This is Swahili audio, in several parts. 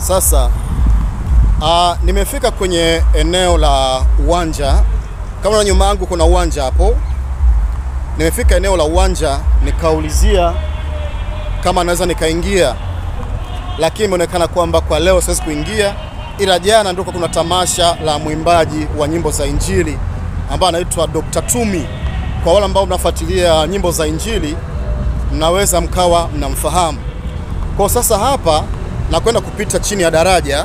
Sasa uh, nimefika kwenye eneo la uwanja. Kama na nyuma yangu kuna uwanja hapo. Nimefika eneo la uwanja nikaulizia kama naweza nikaingia, lakini imeonekana kwamba kwa leo siwezi kuingia, ila jana ndio kuna tamasha la mwimbaji wa nyimbo za Injili ambaye anaitwa Dr. Tumi. Kwa wale ambao mnafuatilia nyimbo za Injili mnaweza mkawa mnamfahamu. Kwa sasa hapa nakwenda kupita chini ya daraja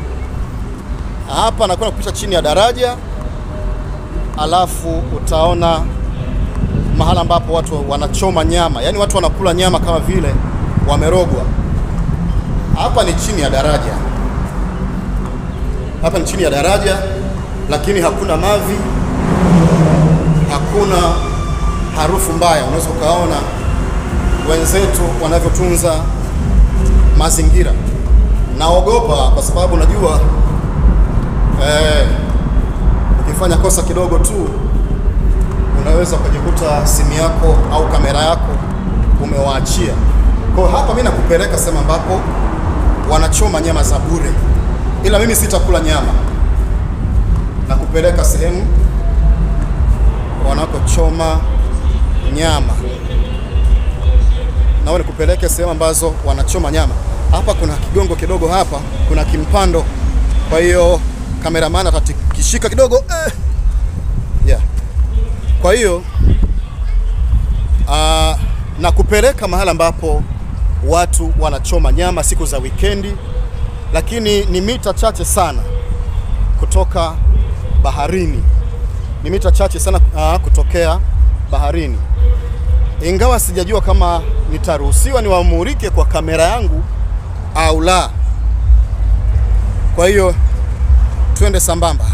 hapa, nakwenda kupita chini ya daraja, alafu utaona mahala ambapo watu wanachoma nyama, yaani watu wanakula nyama kama vile wamerogwa. Hapa ni chini ya daraja, hapa ni chini ya daraja, lakini hakuna mavi, hakuna harufu mbaya. Unaweza ukaona wenzetu wanavyotunza mazingira. Naogopa kwa sababu najua eh, ukifanya kosa kidogo tu unaweza ukajikuta simu yako au kamera yako umewaachia. Kwa hiyo hapa mimi nakupeleka sehemu ambapo wanachoma nyama za bure, ila mimi sitakula nyama. Nakupeleka sehemu wanakochoma nyama, nawe nikupeleke sehemu ambazo wanachoma nyama. Hapa kuna kigongo kidogo, hapa kuna kimpando, kwa hiyo kameramani atatikishika kidogo eh. yeah. Kwa hiyo uh, na kupeleka mahala ambapo watu wanachoma nyama siku za wikendi, lakini ni mita chache sana kutoka baharini, ni mita chache sana uh, kutokea baharini, ingawa sijajua kama nitaruhusiwa niwamulike kwa kamera yangu au la. Kwa hiyo twende sambamba.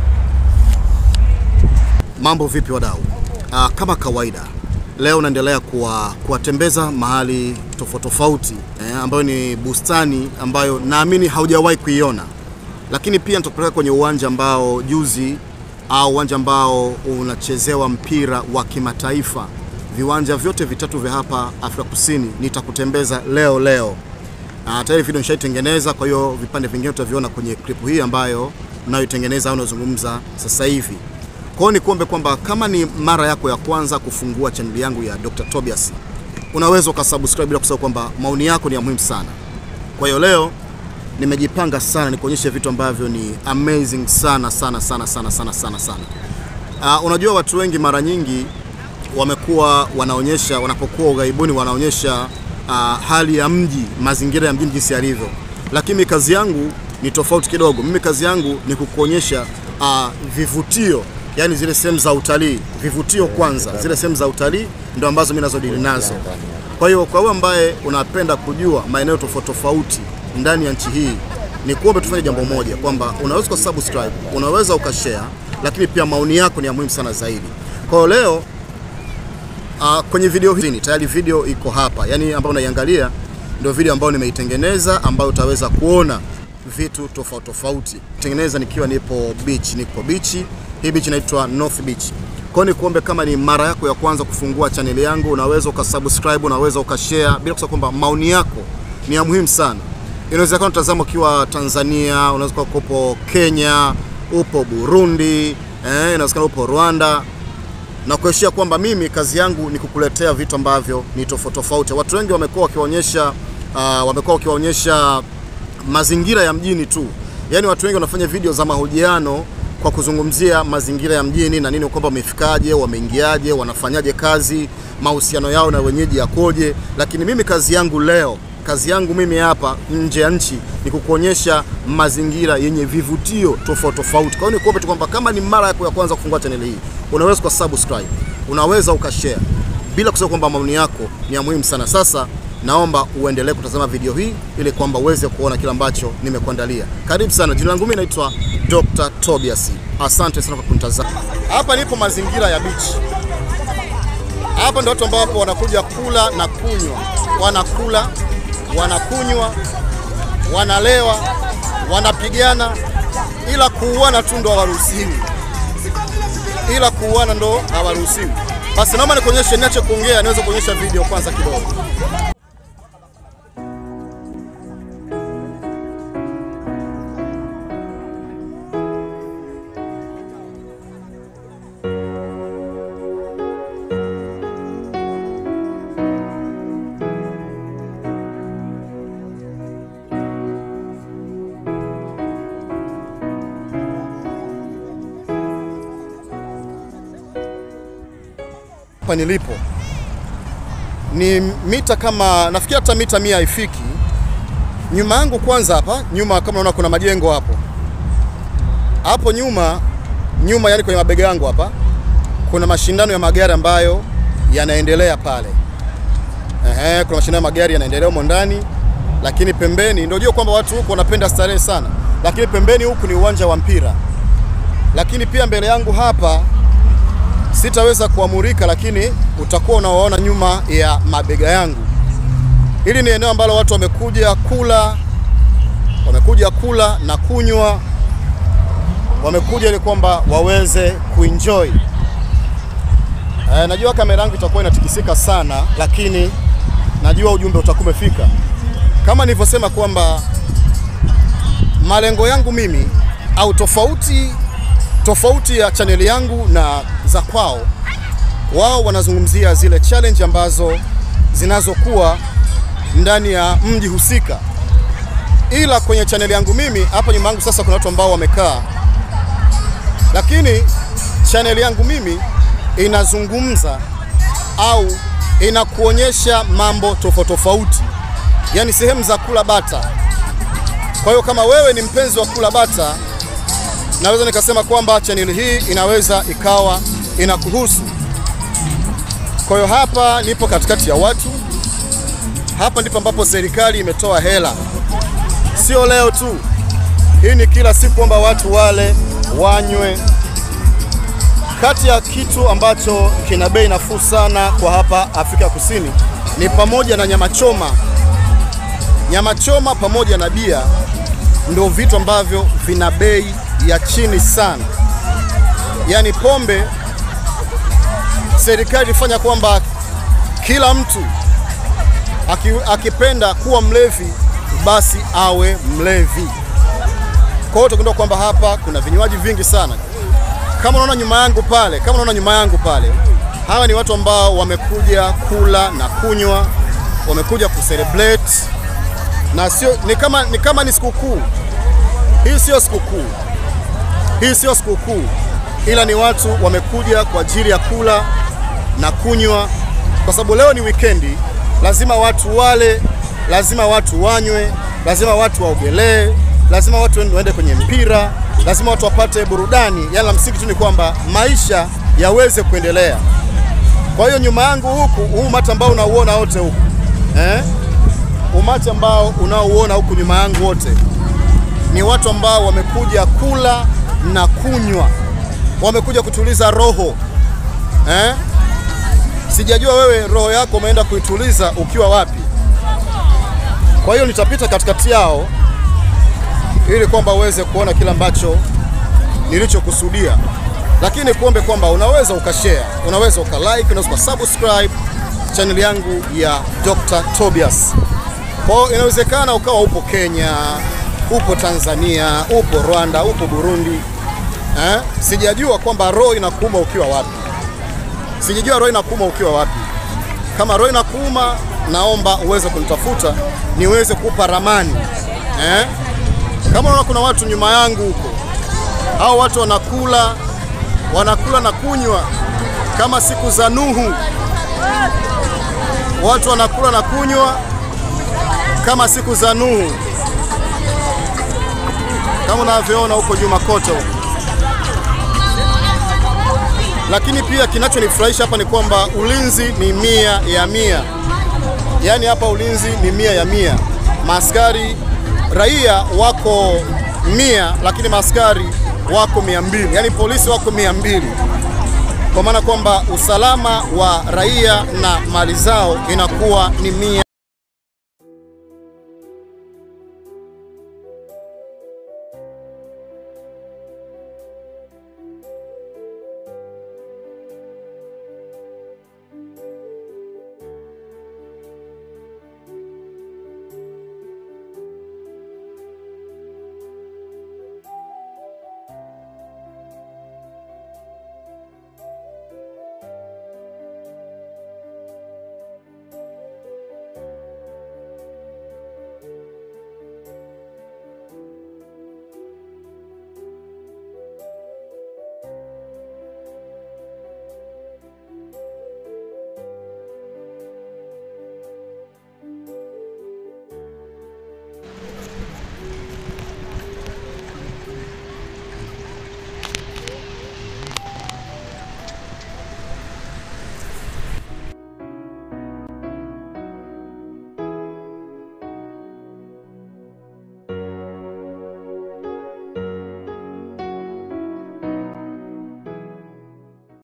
Mambo vipi wadau? Aa, kama kawaida leo naendelea kuwa kuwatembeza mahali tofauti tofauti eh, ambayo ni bustani ambayo naamini haujawahi kuiona, lakini pia nitakupeleka kwenye uwanja ambao juzi au uwanja ambao unachezewa mpira wa kimataifa. Viwanja vyote vitatu vya hapa Afrika Kusini nitakutembeza leo leo. Uh, tayari video nishaitengeneza, kwa hiyo vipande vingine utaviona kwenye klipu hii ambayo nayoitengeneza au nazungumza sasa hivi. Kwa hiyo nikuombe kwamba kama ni mara yako ya kwanza kufungua chaneli yangu ya Dr. Tobias, unaweza ukasubscribe bila kusahau kwamba maoni yako ni ya muhimu sana. Kwa hiyo leo nimejipanga sana nikuonyeshe vitu ambavyo ni amazing sana sana sana sana sana sana sana. Uh, unajua watu wengi mara nyingi wamekuwa wanaonyesha wanapokuwa ughaibuni wanaonyesha uh, hali ya mji, mazingira ya mjini jinsi yalivyo, lakini kazi yangu ni tofauti kidogo. Mimi kazi yangu ni kukuonyesha uh, vivutio, yani zile sehemu za utalii, vivutio kwanza, zile sehemu za utalii ndio ambazo mimi nazodili nazo. Kwa hiyo kwa wewe ambaye unapenda kujua maeneo tofauti tofauti ndani ya nchi hii, ni kuombe tufanye jambo moja kwamba unaweza ukasubscribe, unaweza ukashare, lakini pia maoni yako ni ya muhimu sana zaidi. Kwa hiyo leo Uh, kwenye video hii tayari video iko hapa, yani ambayo unaiangalia ndio video ambayo nimeitengeneza, ambayo utaweza kuona vitu tofauti tofauti. Tengeneza nikiwa nipo beach, nipo beach. Hii beach inaitwa North Beach. Kwa hiyo nikuombe, kama ni mara yako ya kwanza kufungua chaneli yangu, unaweza ukasubscribe, unaweza ukashare, bila kusahau kwamba maoni yako ni ya muhimu sana. Inawezekana utazama ukiwa Tanzania, unaweza kuwa upo Kenya, upo Burundi, eh, inawezekana upo Rwanda na kuheshia kwamba mimi kazi yangu ni kukuletea vitu ambavyo ni tofauti tofauti. Watu wengi wamekuwa wakionyesha uh, wamekuwa wakionyesha mazingira ya mjini tu, yaani watu wengi wanafanya video za mahojiano kwa kuzungumzia mazingira ya mjini na nini, kwamba wamefikaje, wameingiaje, wanafanyaje kazi, mahusiano yao na wenyeji yakoje. Lakini mimi kazi yangu leo, kazi yangu mimi hapa nje ya nchi ni kukuonyesha mazingira yenye vivutio tofauti tofauti. Kwa hiyo nikuombe tu kwamba kama ni mara yako ya kwanza kufungua chaneli hii, unaweza kwa subscribe, unaweza ukashare, bila kusahau kwamba maoni yako ni ya muhimu sana. Sasa naomba uendelee kutazama video hii ili kwamba uweze kuona kile ambacho nimekuandalia. Karibu sana. Jina langu mimi naitwa Dr. Tobias. Asante sana kwa kunitazama. Hapa nipo mazingira ya beach. Hapa ndio watu ambao wanakuja kula na kunywa, wanakula, wanakunywa, wanalewa, wanapigana, ila kuuana tu ndo hawaruhusiwi, ila kuuana ndo hawaruhusiwi. Basi naomba nikuonyeshe, niache kuongea, niweze kuonyesha video kwanza kidogo. hapa nilipo ni mita kama nafikiri hata mita mia haifiki. Nyuma yangu kwanza, hapa nyuma, kama unaona kuna majengo hapo hapo nyuma nyuma, yani kwenye mabega yangu hapa kuna mashindano ya magari ambayo yanaendelea pale. Ehe, kuna mashindano ya magari yanaendelea humo ndani, lakini pembeni ndio jua kwamba watu huku wanapenda starehe sana, lakini pembeni huku ni uwanja wa mpira. Lakini pia mbele yangu hapa sitaweza kuamurika, lakini utakuwa unawaona nyuma ya mabega yangu. Hili ni eneo ambalo watu wamekuja kula, wamekuja kula na kunywa, wamekuja ili kwamba waweze kuenjoy. E, najua kamera yangu itakuwa inatikisika sana, lakini najua ujumbe utakuwa umefika. Kama nilivyosema kwamba malengo yangu mimi au tofauti tofauti ya chaneli yangu na za kwao, wao wanazungumzia zile challenge ambazo zinazokuwa ndani ya mji husika, ila kwenye chaneli yangu mimi hapa nyuma yangu sasa kuna watu ambao wamekaa, lakini chaneli yangu mimi inazungumza au inakuonyesha mambo tofauti tofauti, yaani sehemu za kula bata. Kwa hiyo kama wewe ni mpenzi wa kula bata naweza nikasema kwamba chaneli hii inaweza ikawa inakuhusu. Kwa hiyo hapa nipo katikati ya watu, hapa ndipo ambapo serikali imetoa hela, sio leo tu, hii ni kila siku kwamba watu wale wanywe. Kati ya kitu ambacho kina bei nafuu sana kwa hapa Afrika Kusini ni pamoja na nyama choma. Nyama choma pamoja na bia ndio vitu ambavyo vina bei ya chini sana. Yaani pombe, serikali ilifanya kwamba kila mtu aki, akipenda kuwa mlevi basi awe mlevi. Kwa hiyo tukundua kwamba hapa kuna vinywaji vingi sana. Kama unaona nyuma yangu pale, kama unaona nyuma yangu pale, hawa ni watu ambao wamekuja kula na kunywa, wamekuja kucelebrate na sio ni kama ni kama ni sikukuu. Hii sio sikukuu. Hii sio sikukuu, ila ni watu wamekuja kwa ajili ya kula na kunywa, kwa sababu leo ni wikendi. Lazima watu wale, lazima watu wanywe, lazima watu waogelee, lazima watu waende kwenye mpira, lazima watu wapate burudani. Yani la msingi tu ni kwamba maisha yaweze kuendelea. Kwa hiyo nyuma yangu huku, huu umati ambao unauona wote huku eh? umati ambao unaouona huku nyuma yangu wote ni watu ambao wamekuja kula na kunywa, wamekuja kutuliza roho eh? Sijajua wewe roho yako umeenda kuituliza ukiwa wapi. Kwa hiyo nitapita katikati yao ili kwamba uweze kuona kile ambacho nilichokusudia, lakini kuombe kwamba unaweza ukashare, unaweza ukalike, unaweza ukasubscribe channel yangu ya Dr. Tobias. Kwa hiyo inawezekana ukawa upo Kenya, upo Tanzania, upo Rwanda, upo Burundi eh? Sijajua kwamba roho inakuuma ukiwa wapi, sijajua roho inakuuma ukiwa wapi. Kama roho inakuuma, naomba uweze kunitafuta niweze kupa ramani eh? Kama unaona kuna watu nyuma yangu huko, hao watu wanakula wanakula na kunywa kama siku za Nuhu, watu wanakula na kunywa kama siku za Nuhu, kama unavyoona huko nyuma kote huko. Lakini pia kinachonifurahisha hapa ni kwamba ulinzi ni mia ya mia, yaani hapa ulinzi ni mia ya mia. Maaskari raia wako mia, lakini maaskari wako mia mbili, yaani polisi wako mia mbili, kwa maana kwamba usalama wa raia na mali zao inakuwa ni mia